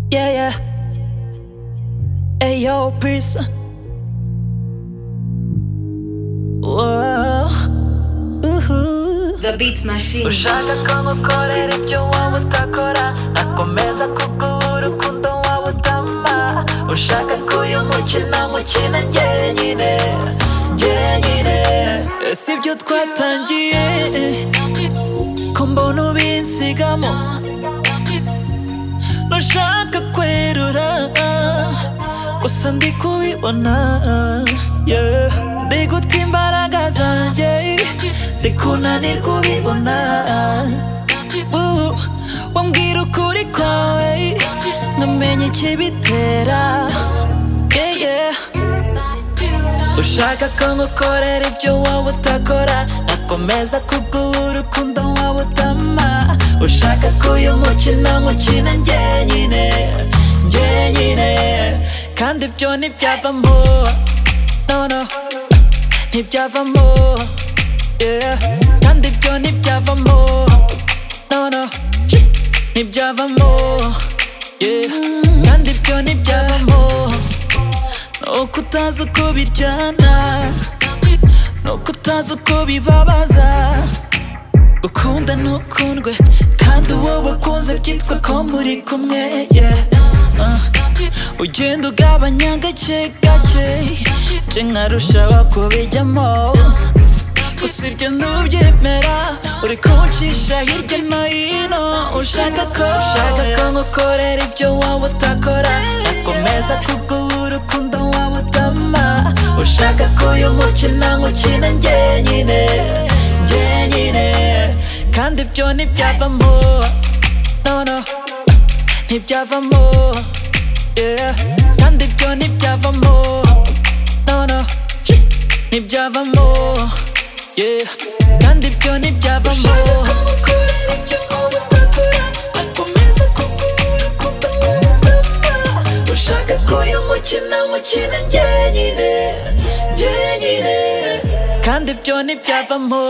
Yeah, yeah. Hey, yo, Prince. Wow. Uhu. The Beat Machine. ushaka ko mukorera ibyo wowe utakora akomeza kugura ukundo wowe utama ushaka ko uyu mukino mukina njyenyine njyenyine Si ibyo twatangiye ko mbona ubinsigamo ntushaka kwerura gusa ndi kubibona yeah. ndi guta imbaraga zanjye ndi kunanirwa ubibona Woo. wambwira ukuri kwawe nkamenya ikibitera yeah, yeah. Ushaka ko ngukorera ibyo wowe utakora Nakomeza kubwura urukundo wowe utama Ushaka ko uyu mukino nkukina njyenyine Njyenyine Kandi ibyo ntibyavamo No no Ntibyavamo Yeah Kandi ibyo ntibyavamo No no Ntibyavamo Yeah Kandi ibyo ntibyavamo nuko utazi uko biryana nuko utazi uko bibabaza gukunda ntukundwe kandi uwo bakunze byitwa ko muri kumwe yeah. uh. ugenda ugabanya gake gake nje nkarushaho kubijyamo gusa ibyo ntubyemera uri kuncisha hirya no hino ushaka ko ushaka ko ngukorera ibyo waba utakora nakomeza kugura urukundo waba utama ushaka ko uyu mukino nkukina njyenyine njyenyine kandi ibyo ntibyavamo no no ntibyavamo yeah. kandi ibyo ntibyavamo no no ntibyavamo yeah. kandi ibyo ntibyavamo ushaka ko uyu mukino mukina njyenyine njyenyine kandi ibyo ntibyavamo